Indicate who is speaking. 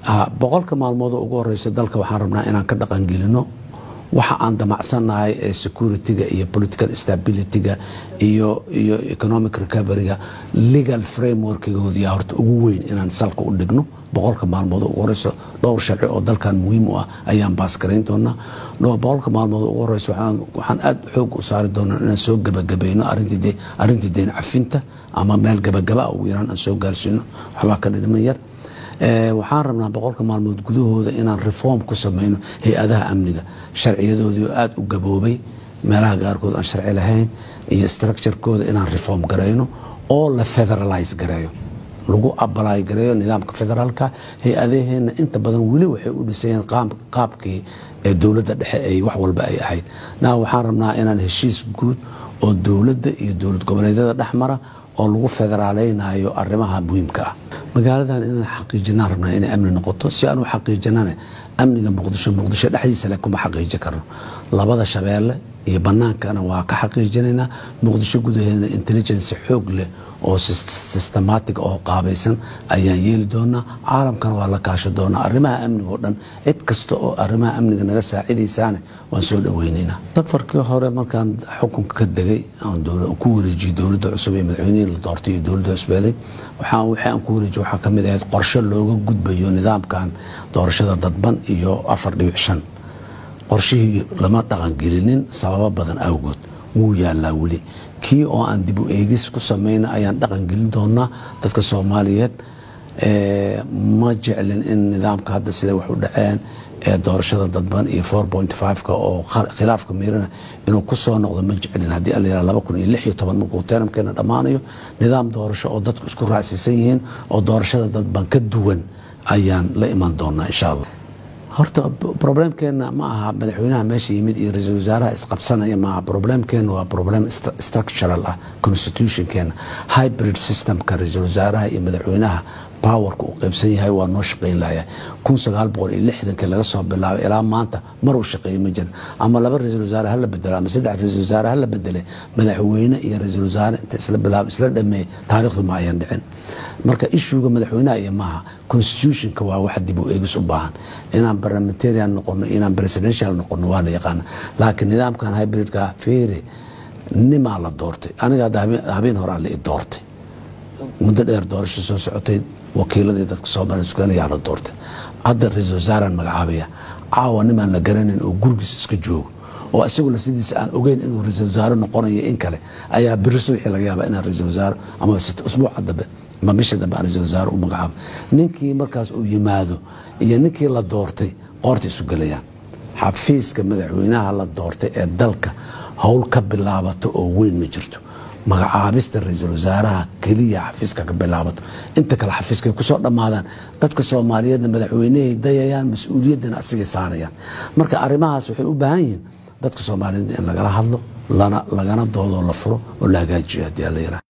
Speaker 1: boqolka maalmood ugu horeysa dalka waxaan rabnaa inaan ka dhaqangelino waxa aan damacsannahay ee security-ga iyo political stability-ga iyo iyo economic recovery-ga legal frameworkgoodii horta ugu weyn inaan salka u dhigno boqolka maalmood ugu horeyso dhowr sharci oo dalkan muhiim u ah ayaan baasgarayn doonaa boqolka maalmood ugu horeyso waxaan aad xoog u saari doonaa inaan soo gabagabayno arrintii deen cafinta ama meel gabagaba ugu yaraan aan soo gaarsiino waxbaa ka dhidhiman yar waxaan rabnaa boqolka maalmood gudahooda inaan reform ku sameyno hay-adaha amniga sharciyadoodii oo aada u gaboobay meelaha qaarkood aan sharci lahayn iyo structurekooda inaan reform garayno oo la federalize gareeyo lagu abalaay gareeyo nidaamka federaalka hay-adaheenna inta badan weli waxay u dhisayeen qaabkii ee dowladda dhexe ay wax walba ay ahayd na waxaan rabnaa inaan heshiis guud oo dowladda iyo dowlad goboleedyada dhexmara oo lagu federaaleynayo arimaha muhiimka ah magaaladan inaan xaqiijinaan rabnaa inay amni noqoto si aan u xaqiijinana amniga muqdisho muqdisho dhexdiisa le kuma xaqiiji karno labada shabeelle iyo banaankana waa ka xaqiijinaynaa muqdisho gudaheedana intelligency xoog leh oo systematic oo qaabaysan ayaan yeeli doonaa caalamkana waa la kaasho doonaa arrimaha amniga oo dhan cid kasta oo arrimaha amniga naga saacidaysaane waan soo dhaweynaynaa safarkii hore markaan xukunka ka degay ku wareejiyey dowladda cusub ee madaxweynihii la doortay iyo dowladda cusbeeday waxaan wixii aan ku wareejiye waxaa ka mid ahayd qorshe looga gudbayo nidaamkan doorashada dadban iyo afar dhibic shan qorshihii lama dhaqangelinin sababo badan awgood wuu yaalaa weli kii oo aan dib u eegis ku samayna ayaan dhaqan gelin doonaa dadka soomaaliyeed ma jeclin in nidaamka hadda sida wax u dhaceen ee doorashada dadban iyo ka oo khilaafka miirana inuu ku soo noqdo ma jeclin haddii ala laba kun iyo lix iyo toban markuu teramkeena dhammaanayo nidaam doorasho oo dadku isku raacsiisan yihiin oo doorashada dadban ka duwan ayaan la iman doonaa insha allah horta problemkeena ma aha madaxweynaha meesha yimid iyo ra-iisul wasaaraha isqabsanaya maaha problemkeena waa problem structural ah constitutionkeena hybrid systemka ra-iisul wasaaraha iyo madaxweynaha powerka uu qaybsan yahay waa noo shaqayn lahayaa kun sagaal boqol iyo lixdankii laga soo bilaabay ilaa maanta mar uu shaqeeyey ma jira ama laba ra-iisul wasaare hala bedelo ama saddex ra-iisul wasaare hala bedelay madaxweyne iyo ra-iisul wasaare inta isla bilaab isla dhameeyey taariikhdu ma ayan dhicin marka ishuuga madaxweynaha iyo maaha constitutionka waa wax dib u eegis u baahan inaan parliamentarian noqono inaan presidential noqono waa la yaqaana laakiin nidaamkan hybridka feere nimaa la doortay aniga habeen horaa la i doortay muddo dheer doorasho soo socotay wakiiladii dadka soomaaliya sugaanayaa la doortay hadda ra-iisul wasaaraan magacaabaya caawa nimaan la garanayn oo gurigiis iska joogo oo isaguna sidiisa aan ogeyn inuu ra-iisul wasaare noqonayo in kale ayaa biri subaxii laga yaaba inaan ra-iisul wasaare ama usbuuca dambe ama bisha dambe aan ra-iisul wasaare u magacaabo ninkii markaas uu yimaado iyo ninkii la doortay qoorta isu gelayaan xafiiska madaxweynaha la doortay ee dalka howl ka bilaabato oo weyn ma jirto magacaabista ra-iisul wasaaraha keliya xafiiska ka bilaabato inta kale xafiiskay kusoo dhammaadaan dadka soomaaliyeedna madaxweynehay dayayaan mas-uuliyaddana asigay saarayaan marka arrimahaas waxay u baahan yihiin dadka soomaaliyeed in lagala hadlo lagana doodoo la furo oo la hagaajiyo haddii alla yiraah